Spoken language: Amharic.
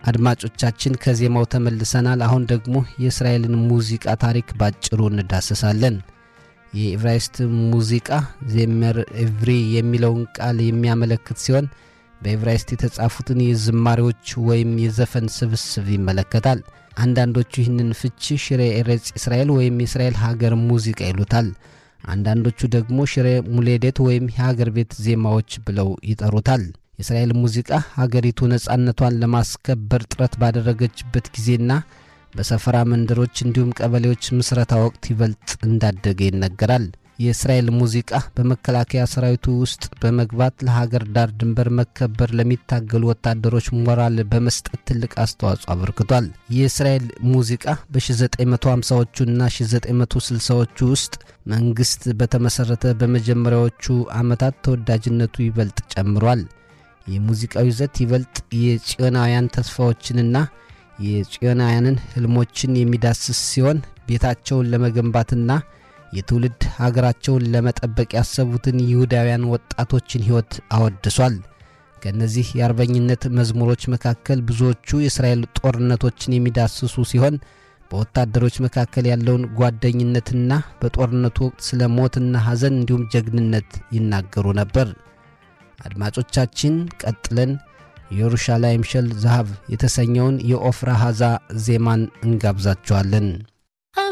አድማጮቻችን ከዜማው ተመልሰናል። አሁን ደግሞ የእስራኤልን ሙዚቃ ታሪክ ባጭሩ እንዳስሳለን። የኢብራይስጥ ሙዚቃ ዜመር ኤቭሪ የሚለውን ቃል የሚያመለክት ሲሆን በኢብራይስጥ የተጻፉትን የዝማሬዎች ወይም የዘፈን ስብስብ ይመለከታል። አንዳንዶቹ ይህንን ፍቺ ሽሬ ኤሬጽ እስራኤል ወይም የእስራኤል ሀገር ሙዚቃ ይሉታል። አንዳንዶቹ ደግሞ ሽሬ ሙሌዴት ወይም የሀገር ቤት ዜማዎች ብለው ይጠሩታል። የእስራኤል ሙዚቃ ሀገሪቱ ነጻነቷን ለማስከበር ጥረት ባደረገችበት ጊዜና በሰፈራ መንደሮች እንዲሁም ቀበሌዎች ምስረታ ወቅት ይበልጥ እንዳደገ ይነገራል። የእስራኤል ሙዚቃ በመከላከያ ሰራዊቱ ውስጥ በመግባት ለሀገር ዳር ድንበር መከበር ለሚታገሉ ወታደሮች ሞራል በመስጠት ትልቅ አስተዋጽኦ አበርክቷል። የእስራኤል ሙዚቃ በ1950ዎቹና 1960ዎቹ ውስጥ መንግሥት በተመሠረተ በመጀመሪያዎቹ ዓመታት ተወዳጅነቱ ይበልጥ ጨምሯል። የሙዚቃው ይዘት ይበልጥ የጽዮናውያን ተስፋዎችንና የጽዮናውያንን ሕልሞችን የሚዳስስ ሲሆን ቤታቸውን ለመገንባትና የትውልድ ሀገራቸውን ለመጠበቅ ያሰቡትን ይሁዳውያን ወጣቶችን ሕይወት አወድሷል። ከእነዚህ የአርበኝነት መዝሙሮች መካከል ብዙዎቹ የእስራኤል ጦርነቶችን የሚዳስሱ ሲሆን በወታደሮች መካከል ያለውን ጓደኝነትና በጦርነቱ ወቅት ስለ ሞትና ሐዘን እንዲሁም ጀግንነት ይናገሩ ነበር። አድማጮቻችን ቀጥለን የኢየሩሻላይም ሸል ዛሃብ የተሰኘውን የኦፍራ ሐዛ ዜማን እንጋብዛችኋለን።